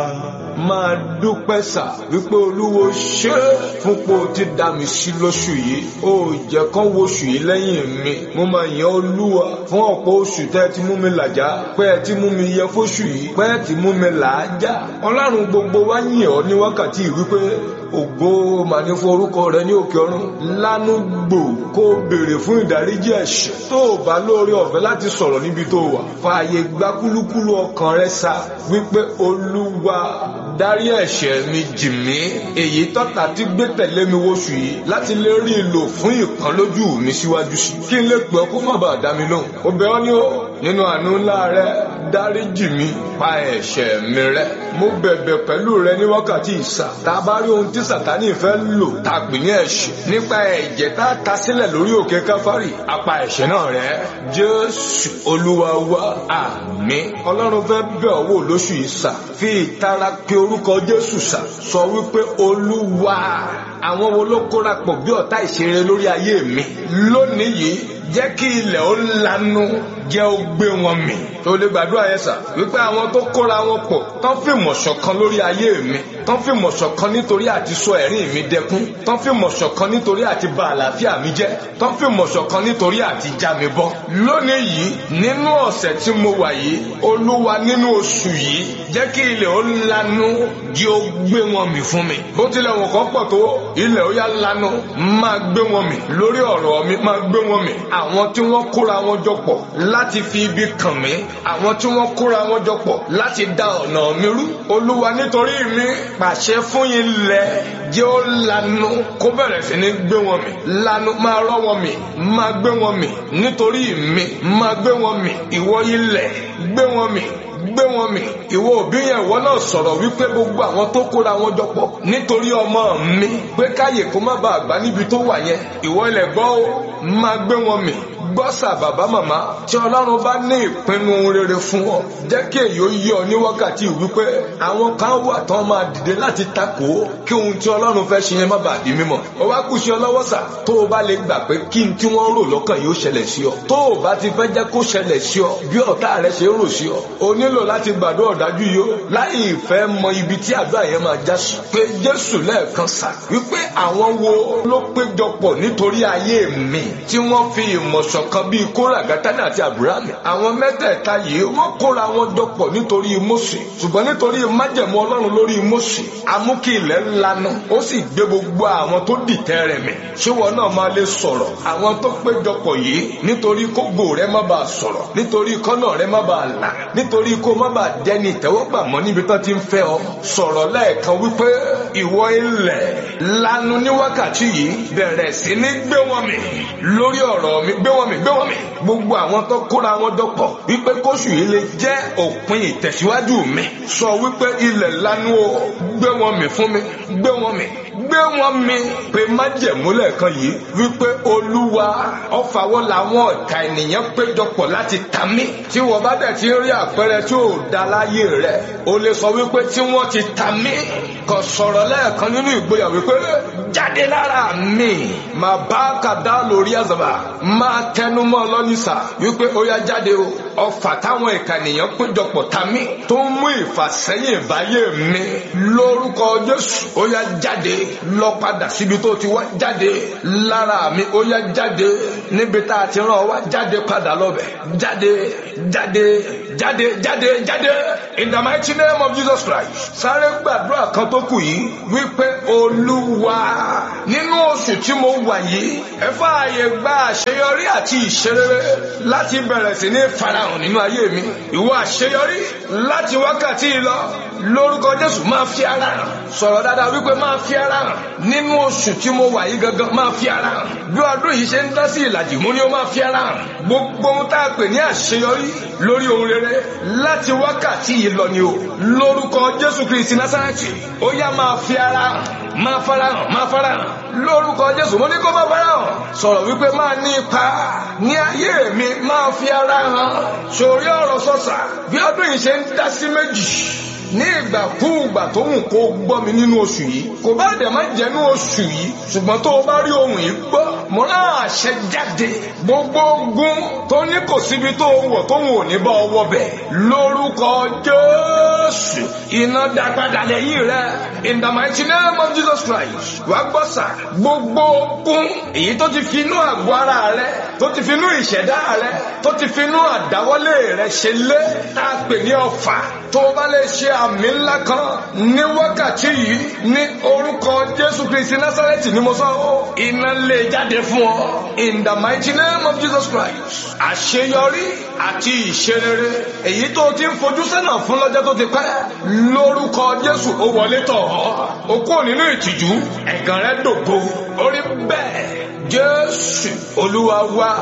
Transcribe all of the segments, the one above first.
máa dúpẹ́ sà wípé olúwo ṣé fún pé o ti dá mi sí lóṣù yìí o jẹ́ kán wo oṣù yìí lẹ́yìn mi mo máa yan olúwa fún ọ̀pọ̀ oṣù tẹ́ ẹ ti mú mi làjá pé ẹ ti mú mi yẹ fóṣù yìí pé ẹ ti mú mi làájá ọlọ́run gbogbo wa yìn ọ́ ní wákàtí yìí wípé ògo mà ní fún orúkọ rẹ ní òkè ọ̀run lánú gbò kó o béèrè fún ìdáríjì ẹ̀ṣẹ̀ tó o bá lóore ọ̀fẹ́ láti sọ̀rọ̀ níbi tó wà fààyè gbá kúlúkúlú ọkàn rẹ sá wípé olúwa dárí ẹ̀ṣẹ̀ mi jì mí èyí tọ́ta ti gbé tẹ̀lé mi wóṣù yìí láti lè rí i lò fún ìkan lójú mi síwájú sí kí n lè pè ọ́ kó má bàa dá mi lóhùn ó bẹ̀ ọ́ ní o nínú àánú ńlá rẹ dárí jì mí pa ẹ̀ṣẹ̀ mi rẹ́ mo bẹ̀bẹ̀ pẹ̀lú rẹ ní wákàtí ìsà tá a bá rí ohun tí sàtánì fẹ́ lò tá a pè ní ẹ̀ṣẹ̀ nípa ẹ̀jẹ̀ tá a ta sílẹ̀ lórí òkè káfárì apá ẹ̀ṣẹ̀ náà rẹ́ jésù olúwa wa àmín ọlọ́run fẹ́ bẹ̀ ọ́ wò lóṣù ìsà fi ìtara pe orúkọ jésù sà sọ wípé olúwa àwọn wo ló kóra pọ̀ bí ọ̀tá ìṣeré lórí ayé mi lónìí yìí jẹ́ kí ilẹ̀ ó lanu jẹ́ ó gbé wọn mì tó lè gbàdúrà yẹn sà wípé àwọn tó kóra wọn pọ̀ tán fi mọ̀ṣọ̀ kan lórí ayé mi tán fi mọ̀ṣọ̀ kan nítorí àti sọ ẹ̀rín mi dẹkún tán fi mọ̀ṣọ̀ kan nítorí àti bà àlàáfíà mi jẹ́ tán fi mọ̀ṣọ̀ kan nítorí àti já mi bọ́. lónìí yìí nínú ọ̀sẹ̀ tí mo wà yìí olúwa nínú oṣù yìí jẹ́ kí ilẹ̀ ó lanu jẹ́ ó gbé wọn mì fún mi. bó tilẹ̀ wọ̀n kọ́ pọ̀ tó ilẹ̀ ó yá lanu máa gbé wọn mì lórí ọ̀rọ̀ mi máa gbé wọn mì àwọn tí wọ́n kóra wọn jọ pọ̀ láti fi ibi kàn mí àwọn tí wọ́n kóra wọn jọ pọ̀ láti da ọ̀nà mi rú olúwa nítorí mi pàṣẹ fún ilẹ̀ jẹ́ ó lanu kó bẹ̀rẹ̀ sí ní gbé wọn mì lanu máa rọ́ wọn mì máa gbé wọn mì nítorí mi máa gbé wọn mì ìwọ ilẹ̀ gbé wọn mì gbé wọn mì ìwọ òbí yẹn ìwọ náà sọ̀rọ̀ wípé gbogbo àwọn tó kóra wọn jọ pọ̀ nítorí ọmọ mi pé káyè kó má bàa gbà níbi tó wà yẹn ìwọ ilẹ̀ gbọ́ ó máa gbé wọn mì gbọ́sà bàbá màmá tí ọlọ́run bá ní ìpinnu rere fún ọ jẹ́ kí èyí ó yé ọ ní wákàtí wípé àwọn kan wà tán máa dìde láti takò ó kí ohun tí ọlọ́run fẹ́ ṣe yẹn má bàa di mímọ̀ ó wá kù sí ọ lọ́wọ́ sà tó o bá lè gbà pé kí n tí wọ́n rò lọ́kàn yóò ṣẹlẹ̀ sí ọ tó o bá ti fẹ́ jẹ́ kó ṣẹlẹ̀ sí ọ bí ọ̀tá rẹ ṣe rò sí ọ o nílò láti gbàdúrà ọ̀dájú yìí ó láì ìfẹ́ mọ ibi tí àdúrà yẹn máa já sí pé jésù lẹ́ẹ̀kan sà wípé àwọn wo ló péjọpọ̀ nítorí ayé mi tí wọ́n fi ìmọ̀ṣọ̀ kan bíi kóra gátánì àti àbúrámì àwọn mẹ́tẹ̀ẹ̀ta yìí wọ́n kóra wọn jọpọ̀ nítorí mósè ṣùgbọ́n nítorí májẹ̀mú ọlọ́run lórí mósè amúkí ilẹ̀ lanu ó sì gbé gbogbo àwọn tó dìtẹ̀ rẹ̀ mì ṣéwọ náà máa lè sọ̀rọ̀ àwọn tó péjọpọ̀ yìí nítorí kógo rẹ má bàa sọ̀rọ̀ nítorí kọ́nà rẹ má bàa là nítorí kó má bàa dẹni ìtẹ́wọ́gbà mọ́ níbi tán ti ń fẹ́ ọ sọ̀rọ̀ lẹ́ẹ̀kan wípé ìwọ ilẹ̀ lanu ní wákàtí yìí bẹ̀rẹ̀ sí ní gbé wọn mì lórí ọ̀rọ̀ mi gbé wọn mì gbé wọn mì gbogbo àwọn tó kóra wọn dọ́pọ̀ wípé kóṣù yìí lè jẹ́ òpin ìtẹ̀síwájú mi sọ wípé ilẹ̀ lanu o gbé wọn mì fún mi gbé wọn mì gbé wọn mì pé májẹ̀múlẹ̀ kan yìí wípé olúwa ọ̀fàwọ́ làwọn ọ̀tá ènìyàn péjọpọ̀ láti ta mí tí wọ́n bá dẹ̀ ti rí àpẹẹrẹ tí ò da láyé rẹ̀ o lè sọ wípé tí wọ́n ti ta mí kò sọ̀rọ̀ lẹ́ẹ̀kan nínú ìgboyà wípé jáde lára mi máa bá kàdá lórí àzàbà máa tẹnumọ́ lọ́nìṣà wípé ó yá jáde o ọfà táwọn ìka ènìyàn péjọpọ̀ ta mí tó ń mú ìfàsẹ́yìn ìbáyé mi lórúkọ jésù ó yá jáde lọ padà síbi tó ti wá jáde lára mi ó yá jáde níbi tá a ti rán ọ wá jáde padà lọ́bẹ̀ jáde jáde jáde jáde jáde in the mighty name of jesus christ sáré gbàdúrà kan tó kù yìí wípé olúwa nínú oṣù tí mo wà yìí ẹ fààyè gba àṣeyọrí àti ìṣerere láti bẹ̀rẹ̀ sí ní farahàn nínú ayé mi ìwọ àṣeyọrí láti wákàtí lọ lórúkọ jésù máa fi ara hàn sọ̀rọ̀ dáadáa wípé máa fi ara hàn nínú oṣù tí mo wà yìí gangan máa fi ara hàn bí ọdún yìí ṣe ń dá sí ìlàjì mú ni ó máa fi ara hàn gbogbo ohun tá a pè ní àṣeyọrí lórí ohun rere láti wákàtí yìí lọ ni o lórúkọ jésù kristi násárẹ́tì ó yá máa fi ara hàn máa farahàn máa farahàn lórúkọ jésù mo ní kó máa farahàn sọ̀rọ̀ wípé máa ní ipa ní ayé mi máa fi ara hàn sórí ọ̀rọ̀ sọ̀sà bí ọdún yìí ṣe ń dá sí méjì ní ìgbàkúùgbà tó wù kó gbọ́ mi nínú oṣù yìí kò bá dẹ̀ má jẹ́ nínú oṣù yìí ṣùgbọ́n tó o bá rí ohun yìí gbọ́ mo rán àṣẹ jáde gbogbo ogun tó ní kò síbi tó wọ̀ tó wò ní bá ọwọ́ bẹ̀ lórúkọ jésù iná dá padà lẹ́yìn rẹ̀ in the mighty name of jesus christ wà gbọ́ sà gbogbo ogun èyí tó ti fi inú àgọ́ ara rẹ tó ti fi inú ìṣẹ̀dá rẹ tó ti fi inú àdáwọ́lé rẹ ṣe lé tá a pè ní ọfà tó o bá lè ṣe àmì ńlá kan ní wákàtí yìí ní orúkọ jésù kristi násàrẹ́tì ni mo sọ ọ́ iná lè jáde fún ọ in the mighty name of jesus christ àṣeyọrí àti ìṣerere èyí tó o ti ń fojú sẹ́nà fún lọ́jọ́ tó ti pẹ́ lórúkọ jésù ó wọlé tọ̀ ọ́ o kúrò nínú ìtìjú ẹ̀gàn rẹ dògo orí bẹ́ẹ̀ jésù olúwa wa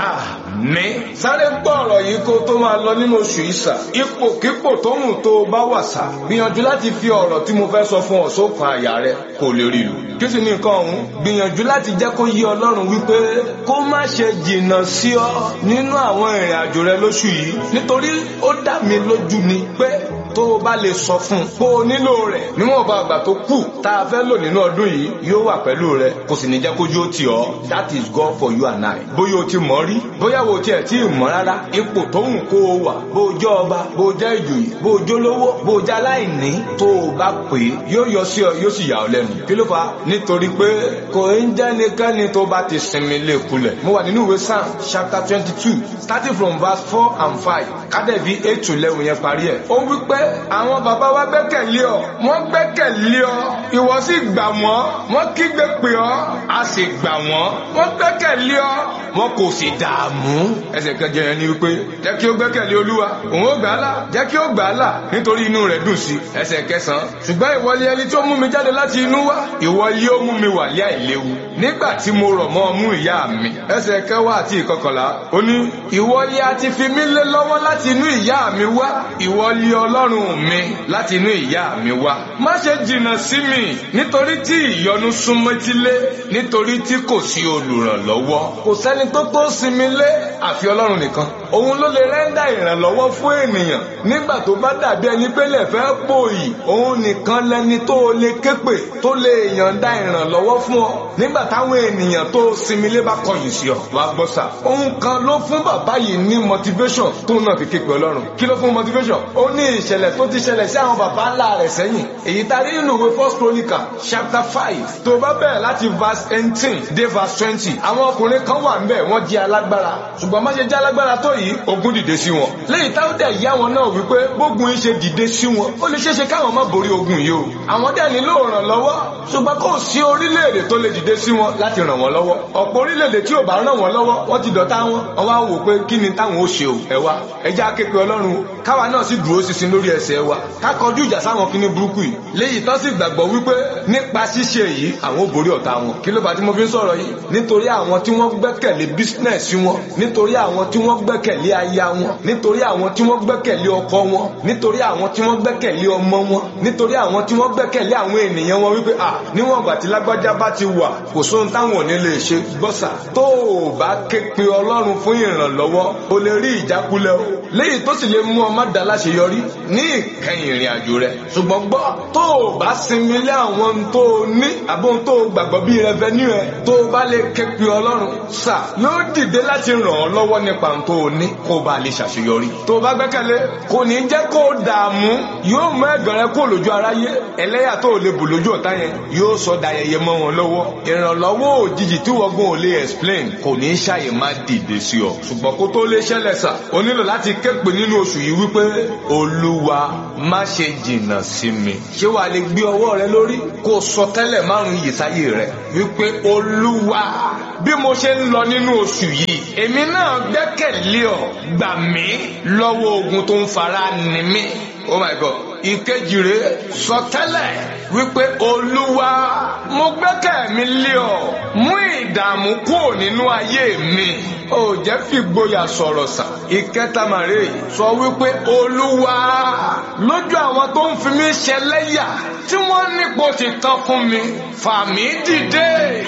àmín. sáré gbọ́ ọ̀rọ̀ yìí kó tó máa lọ nínú oṣù ìsà ipòkípò tó hùn tó o bá wà sá gbìyànjú láti fi ọ̀rọ̀ tí mo fẹ́ sọ fún ọ sókàn àyà rẹ kó lè rí lù. kí sì ni nǹkan ọ̀hún gbìyànjú láti jẹ́ kó yí ọlọ́run wípé kó má ṣe jìnnà sí ọ nínú àwọn ìrìn àjò rẹ lóṣù yìí nítorí ó dá mi lójú ni pé tó o bá lè sọ fún un pé o nílò rẹ̀ níwọ̀n bá àgbà tó kù tá a fẹ́ lò nínú ọdún yìí yóò wà pẹ̀lú rẹ kò sì ní jẹ́ kójú ó tì ọ́ that is God for you and I. bóyá o ti mọ̀ rí bóyá o tiẹ̀ tí ì mọ̀ rárá ipò tó ń kó o wà bó o jẹ́ ọba bó o jẹ́ ìjòyè bó o jẹ́ olówó bó o jẹ́ aláìní tó o bá pè é yóò yọ sí ọ yóò sì yà ọ́ lẹ́nu. kí ló fà á nítorí pé kò ń jẹ́ nìkanni tó bá ti sinmi lè kulẹ̀. mo wà nínú ìwé Psalm chapter twenty two starting from verse four and five kádẹ́bí eight to eleven yẹn parí ẹ̀. ó wí pé àwọn bàbá wa gbẹ́kẹ̀lé ọ wọ́n gbẹ́kẹ̀lé ọ ìwọ sì gbà wọ́n wọ́n kígbe pè ọ́ a sì gbà wọ́n wọ́n gbẹ́kẹ̀lé ọ wọn kò sì dààmú. ẹsẹ̀ kẹjọ yẹn ni wípé jẹ́ kí ó gbẹ́kẹ̀lé olúwa òun ó gbà á là jẹ́ kí ó gbà á là nítorí inú rẹ̀ dùn sí. ẹsẹ̀ kẹsàn-án ṣùgbọ́n ìwọlé ẹni tó mú mi jáde láti inú wá ìwọlé ó mú mi wà lé àìléwu nígbà tí mo rọ̀ mọ́ ọmú ìyá mi. ẹsẹ̀ kẹwàá àti ìkọkànlá ó ní ìwọlé a ti fi mí lé lọ́wọ́ láti inú ìyá mi wá ìwọlé ọlọ́run mi láti inú ìyá mi wá. má ṣe jìnnà sí mi nítorí tí ìyọnu súnmọ́ etílé nítorí tí kò sí olùrànlọ́wọ́. kò sẹ́ni tó tó sinmi lé àfi ọlọ́run nìkan. òun ló lè rẹ́ńdà ìrànlọ́wọ́ fún ènìyàn nígbà tó bá dàbí ẹni pé lè fẹ́ pòyì. òun nìkan lẹni tó lè képe tó lè yànda ìrànlọ́wọ́ fún ọ. nígbà táwọn ènìyàn tó sinmi lé bá kọ̀yìn sí ọ. wàá gbọ́ sà. òun kan ló fún bàbá yìí ní motivation tó náà fi képe ọlọ́run. kí ló fún motivation? ó ní ìṣẹ̀lẹ̀ tó ti ṣẹlẹ̀ sí àwọn bàbá ńlá rẹ̀ sẹ́yìn. èyí tá a rí nínú ìwé first chronicle chapter five tó bá bẹ̀rẹ̀ láti verse eighteen dé verse twenty àwọn ọkùnrin kan wà ń bẹ̀ wọ́n jẹ́ alágbára ṣùgbọ́n má ṣe jẹ́ alágbára tó yìí ogun dìde sí wọn. lẹ́yìn táwọn dẹ̀ yá wọn náà wípé bógun yìí ṣe dìde sí wọn ó lè ṣeéṣe káwọn má borí ogun yìí o. àwọn dẹ̀ nílò ìrànlọ́wọ́ ṣùgbọ́n kò sí orílẹ̀-èdè tó lè dìde sí wọn láti ràn wọ́n lọ́wọ́. ọ̀pọ̀ orílẹ̀-èdè tí ò bá ràn wọ́n lọ́wọ́ wọ́n ti dọ̀tá wọn wọ́n wá wò pé kí ni táwọn ó ṣe o ẹ wá ẹ já képe ọlọ́run káwa náà sì dúró ṣinṣin lórí ẹsẹ̀ wa ká kọjú ìjà sáwọn kíní burúkú yìí léyìí tó sì gbàgbọ́ wípé nípa ṣíṣe yìí àwọn ò borí ọ̀tá wọn kí ló bá tí mo fi ń sọ̀rọ̀ yìí nítorí àwọn tí wọ́n gbẹ́kẹ̀lé bísínẹ̀sì wọn nítorí àwọn tí wọ́n gbẹ́kẹ̀lé aya wọn nítorí àwọn tí wọ́n gbẹ́kẹ̀lé ọkọ wọn nítorí àwọn tí wọ́n gbẹ́kẹ̀lé ọmọ wọn nítorí àwọn tí wọ́n gbẹ́kẹ̀lé àwọn ènìyàn wọn wípé à níwọ̀n ìgbà tí lágbájá bá ti wà kò sóhun táwọn ò ní lè ṣe gbọ́sà tó o bá ké pe ọlọ́run fún ìrànlọ́wọ́ o lè rí ìjákulẹ̀ o léyìí tó sì lè mú ọ má dá láṣeyọrí ní ìkẹyìn ìrìn àjò rẹ ṣùgbọ́n gbọ́ tó o bá sinmi lé àwọn tó o ní àbí ohun tó o gbàgbọ́ bíi rẹvẹnú ẹ tó o bá lè ké pe ọlọ́run sà yóò dìde láti ràn ọ́ lọ́wọ́ nípa ohun tó o ní kó o bá lè ṣàṣeyọrí. tó o bá gbẹ́kẹ̀lé kò ní jẹ́ kó o dààmú yóò mú ẹ̀gàn rẹ kó lójú aráyé ẹlẹ́yà tó o lè bù lójú ọ̀tá yẹn yóò sọ dayẹyẹ mọ́ wọn lọ́wọ́ ìrànlọ́wọ́ òjijì tí wọ́gbọ́n ò lè explain kò ní ṣàyè má dìde sí ọ ṣùgbọ́n kó tó lè ṣẹlẹ̀ sà o nílò láti ké pe nínú oṣù yìí wípé olúwa má ṣe jìnnà sí mi ṣé wàá lè gbé ọwọ́ rẹ lórí kó o sọ tẹ́lẹ̀ márùn-ún yìí sáyé rẹ wípé olúwa bí mo ṣe ń lọ nínú oṣù yìí èmi náà gbẹ́kẹ̀lé ọ gbà mí lọ́wọ́ ogun tó ń fara ni mí oh my god ìkejì rẹ sọ tẹ́lẹ̀ wípé olúwa mo gbẹ́kẹ̀ mi lé ọ mú ìdààmú kúrò nínú ayé mi ò jẹ́ fi gboyà sọ̀rọ̀ sà ìkẹta màrè sọ wípé olúwa lójú àwọn tó ń fi mí ṣẹlẹ́yà tí wọ́n nípò ti tán fún mi fà mí dìde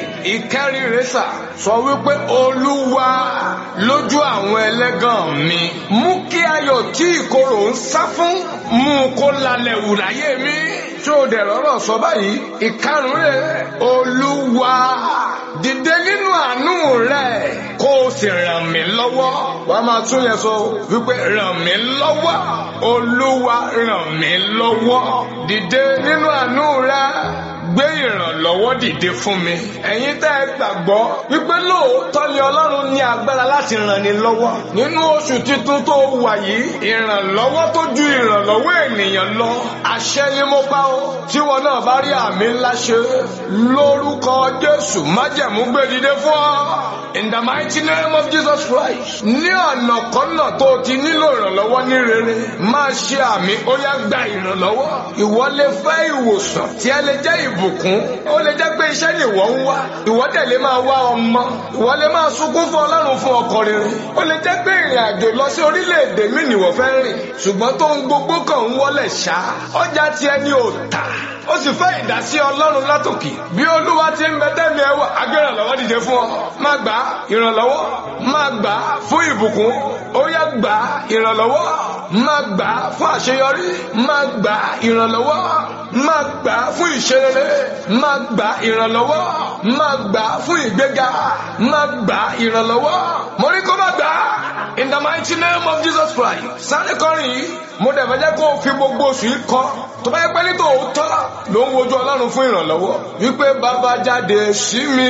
ìkẹrin rẹ sà sọ wípé olúwa lójú àwọn ẹlẹ́gàn mi mú kí ayọ̀ tí ìkorò ń sá fún mú kó lálẹ́ wù láyé mi tó o dẹ̀ rọ́rọ̀ sọ báyìí ìkarùn rẹ̀ olúwa dìde nínú àánú rẹ̀ kó o sì ràn mí lọ́wọ́ wà á máa tún yẹn sọ wípé ràn mí lọ́wọ́ olúwa ràn mí lọ́wọ́ dìde nínú àánú rẹ̀ gbé ìrànlọ́wọ́ dìde fún mi. ẹ̀yin tẹ́ ẹ gbàgbọ́ wípé lóòótọ́ ni ọlọ́run ní agbára láti ràn ni lọ́wọ́. nínú oṣù tuntun tó wà yìí ìrànlọ́wọ́ tó ju ìrànlọ́wọ́ ènìyàn lọ. àṣẹ ni mo pa ó tí wọn náà bá rí àmì ńlá ṣe lórúkọ jésù májẹ̀mú gbé dìde fún ọ. In the mighty name of Jesus Christ. Ní ọ̀nà kọ́nà tó o ti nílò ìrànlọ́wọ́ ní rere, máa ṣe àmì ó yá gba ìrànlọ́wọ́. Ìwọ lè fẹ́ ìwòsàn tí ẹ lè jẹ́ ìbùkún. Ó lè jẹ́ pé iṣẹ́ ni ìwọ ń wá. Ìwọ dẹ̀ lè máa wá ọmọ. Ìwọ lè máa sunkún fún Ọlọ́run fún ọkọ rere. Ó lè jẹ́ pé ìrìn àjò lọ sí orílẹ̀-èdè mi nìwọ fẹ́ rìn. Ṣùgbọ́n tó ń gbogbo kan ń wọlé ṣá. Ọjà tiẹ̀ ni ò tà ó sì fẹ́ ìdásí ọlọ́run látòkè bí olúwa ti ń bẹ́tẹ́ mi ẹwà agbérànlọ́wọ́ dìde fún ọ máa gbà ìrànlọ́wọ́ máa gbà fún ìbùkún ó yá gbà ìrànlọ́wọ́ máa gbà fún àṣeyọrí máa gbà ìrànlọ́wọ́ máa gbà fún ìṣerere máa gbà ìrànlọ́wọ́ máa gbà fún ìgbéga máa gbà ìrànlọ́wọ́ mo ní kó má gbà in the mighty name of Jesus Christ sáré kọrin yìí mo dẹ̀ fẹ́ jẹ́ kó o fi gbogbo oṣù yìí kọ́ tó bá yẹ pé ní tòótọ́ ló ń wojú ọlọ́run fún ìrànlọ́wọ́ wípé bàbá jáde sí mi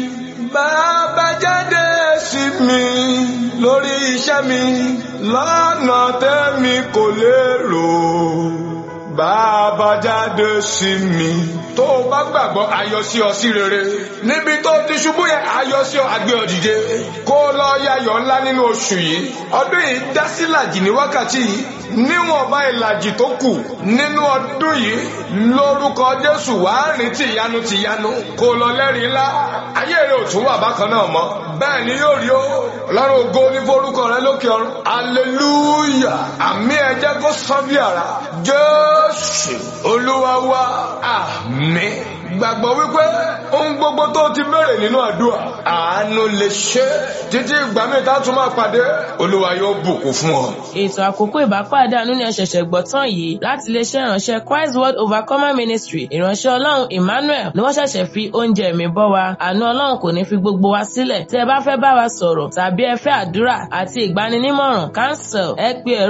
bàbá jáde sí mi lórí iṣẹ́ mi lọ́nà tẹ́mi kò lérò bàbá jáde sí mi tó o bá gbàgbọ́ ayọ̀ sí ọ sí rere níbi tó ti ṣubú yẹn ayọ̀ sí ọ àgbẹ̀ òdìdé kó o lọ yayọ̀ ńlá nínú oṣù yìí ọdún yìí dá sí làjì ní wákàtí yìí níwọ̀nba ìlàjì tó kù nínú ọdún yìí lórúkọ Jésù wàá rìn tìyanu tìyanu kó o lọ lẹ́rìí ńlá ayé rẹ ò tún wà bákan náà mọ́ bẹ́ẹ̀ ni yóò rí o ọlọ́run ògo ní forúkọ rẹ lókè ọ̀run hallelujah àmì ẹ̀jẹ̀ kó sán bí ara Jésù olúwa wa àmín gbàgbọ́ wípé ohun gbogbo tó ti béèrè nínú àdúrà àánú lè ṣe títí ìgbà míì tá a tún máa pàdé olúwa yóò bùkún fún ọ. ètò àkókò ìbápàdé àánú ni ẹ ṣẹ̀ṣẹ̀ gbọ́ tán yìí láti iléeṣẹ́ ìránṣẹ́ Christ World Overcomer Ministry ìránṣẹ́ ọlọ́run Emmanuel ni wọ́n ṣẹ̀ṣẹ̀ fi oúnjẹ mi bọ́ wa àánú ọlọ́run kò ní fi gbogbo wa sílẹ̀ tí ẹ bá fẹ́ bá wa sọ̀rọ̀ tàbí ẹ fẹ́ àdúrà àti ìgbaninímọ̀ràn cancel ẹ pé ẹ̀rọ